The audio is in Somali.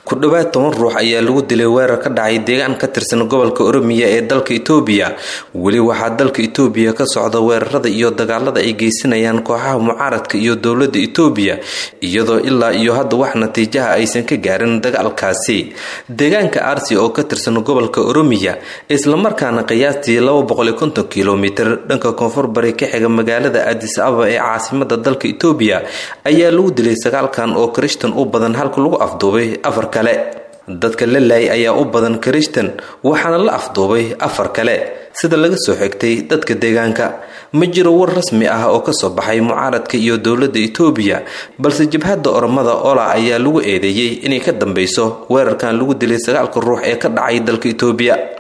ku dhowaad toban ruux ayaa lagu dilay weerar ka dhacay deegaan ka tirsan gobolka oromiya ee dalka itoobiya weli waxaa dalka itoobiya ka socda weerarada iyo dagaalada ay geysanayaan kooxaha mucaaradka iyo dowlada itoobiya iyadoo ilaa iyo hadda wax natiijaha aysan ka gaarin dagaalkaasi deegaanka arsi oo ka tirsan gobolka oromiya islamarkaana qiyaastii kilomitir dhanka koonfur bari ka xiga magaalada adis ababa ee caasimada dalka itoobiya ayaa lagu dilay sagaalkan oo krishtan u badan halka lagu afduubay afar kale dadka la laayay ayaa u badan krishtan waxaana la afduubay afar kale sida laga soo xigtay dadka deegaanka ma jiro war rasmi ah oo kasoo baxay mucaaradka iyo dowlada itoobiya balse jabhadda oromada ola ayaa lagu eedeeyey inay ka dambeyso weerarkan lagu dilay sagaalka ruux ee ka dhacay dalka itoobiya